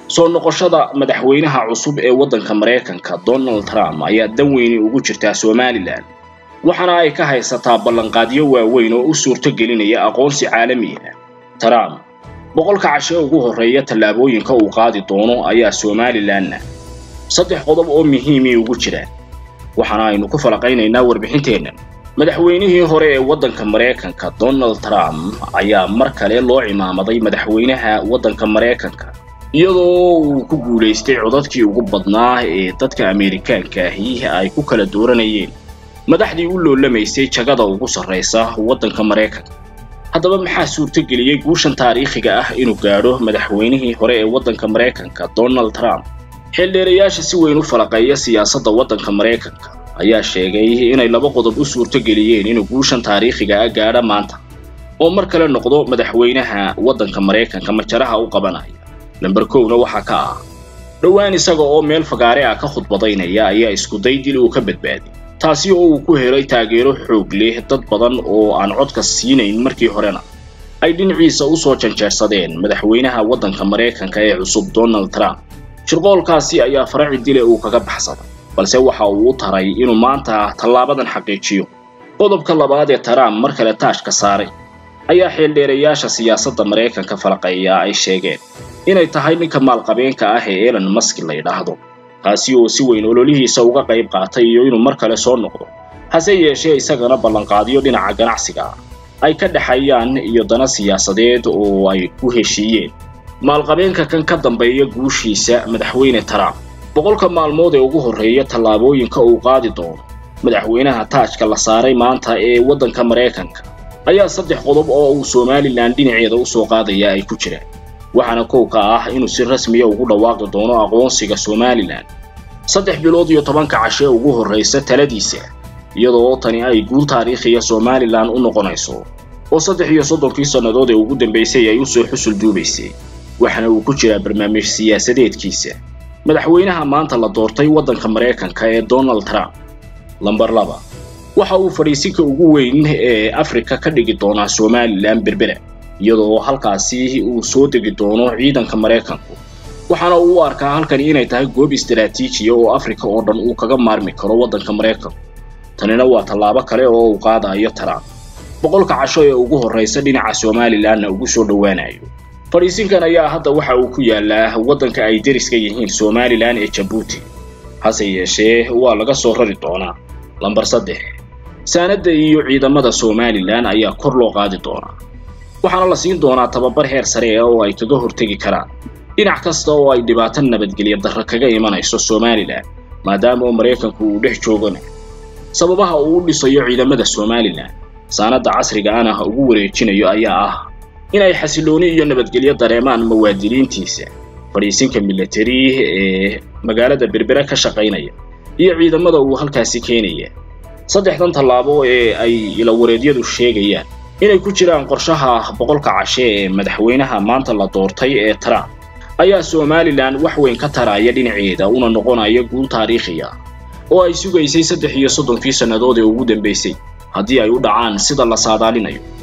soo noqoshada madaxweynaha cusub ee waddanka maraykanka donald trump ayaa dan weyni ugu jirtaa somalilan waxaana ay ka haysataa ballanqaadyo waaweyn oo u suurto gelinaya aqoonsi caalami ah trump boqolka cashe ugu horreeya tallaabooyinka uu qaadi doono ayaa somalilanna saddex qodob oo muhiimii ugu jiraan waxaana aynu ku falaqaynaynaa warbixinteennan madaxweynihii hore ee waddanka maraykanka donald trump ayaa mar kale loo cimaamaday madaxweynaha waddanka maraykanka iyadoo uu ku guulaystay codadkii ugu badnaa ee dadka ameerikaanka ahi ay ku kala dooranayeen madaxdii u loolamaysay jagada ugu sarraysa waddanka maraykanka haddaba maxaa suurtogeliyey guushan taariikhiga ah inuu gaadho madaxweynihii hore ee waddanka maraykanka donald trump xildheerayaasha si weyn u falaqeeya siyaasadda waddanka maraykanka ayaa sheegay inay laba qodob u suurtogeliyeen inuu guushan taariikhiga ah gaadho maanta oo mar kale noqdo madaxweynaha waddanka maraykanka majaraha u qabanaya lamber kowna waxaa ka ah dhowaan isaga oo meel fagaare ah ka khudbadaynaya ayaa iskuday dil uu ka badbaadiy taasi oo uu ku helay taageero xoog leh dad badan oo aan codka siinayn markii horena ay dhinaciisa u soo janjeersadeen madaxweynaha waddanka maraykanka ee cusub donald trump shirqoolkaasi ayaa faraci dile uu kaga baxsaday balse waxa uu u taray inuu maanta tallaabadan xaqiijiyo qodobka labaad ee trump mar kale taashka saaray ayaa xeeldheerayaasha siyaasadda maraykanka falaqeeya ay sheegeen inay tahay ninka maalqabeenka ah ee elon maski la yidhaahdo kaasi oo si weyn ololihiisa uga qayb qaatay iyo inuu mar kale soo noqdo hase yeeshee isagana ballanqaadyo dhinaca ganacsiga ah ay ka dhexeeyaan iyo dana siyaasadeed oo ay ku heshiiyeen maalqabeenka kan ka dambeeya guushiisa madaxweyne trump boqolka maalmood ee ugu horreeya tallaabooyinka uu qaadi doono madaxweynaha taajka la saaray maanta ee waddanka maraykanka ayaa saddex qodob oo uu somalilan dhinaceeda u soo qaadaya ay ku jiraan waxaana kow ka ah inuu si rasmiya ugu dhawaaqi doono aqoonsiga somalilan saddex bilood iyo tobanka cashe ugu horraysa taladiisa iyadoo tani ay guul taariikhiya somalilan u noqonayso oo saddex iyo soddonkii sannadood ee ugu dambaysay ay u soo xusul duubaysay waxaana uu ku jiraa barnaamij siyaasadeedkiisa madaxweynaha maanta la doortay waddanka maraykanka ee donald trump lamber laba waxa uu fadhiisinka ugu weyn ee afrika ka dhigi doonaa somalilan berbera iyadoo halkaasi uu soo degi doono ciidanka maraykanku waxaana uu u arkaa halkani inay tahay goob istaraatiijiya oo afrika oo dhan uu kaga maarmi karo waddanka maraykanku tanina waa tallaabo kale oo uu qaadayo trump boqolka casho ee ugu horraysa dhinaca somalilanna ugu soo dhowaanayo fadhiisinkan ayaa hadda waxa uu ku yaalaa waddanka ay deriska yihiin somalilan ee jabuuti hase yeeshee waa laga soo rari doonaa lamber saddex saanadda iyo ciidamada somalilan ayaa kor loo qaadi doonaa waxaana la siin doonaa tababar heer sare ah oo ay kaga hortegi karaan dhinac kasta oo ay dhibaato nabadgelya darro kaga imanayso somalilan maadaama oo maraykanku uu dhex joogana sababaha uu u dhisayo ciidamada somalilan saanadda casriga ana ugu wareejinayo ayaa ah inay xasilooni iyo nabadgelyo dareemaan muwaadiniintiisa fadhiisinka militari ee magaalada berbera ka shaqaynaya iyo ciidamada uu halkaasi keenaya saddexdan tallaabo ee ay ilawareedyadu sheegayaan inay ku jiraan qorshaha boqolka cashe ee madaxweynaha maanta la doortay ee trump ayaa somalilan wax weyn ka taraya dhinaceeda una noqonaya guul taariikhi ah oo ay sugaysay saddex iyo soddonkii sannadood ee ugu dambaysay haddii ay u dhacaan sida la saadaalinayo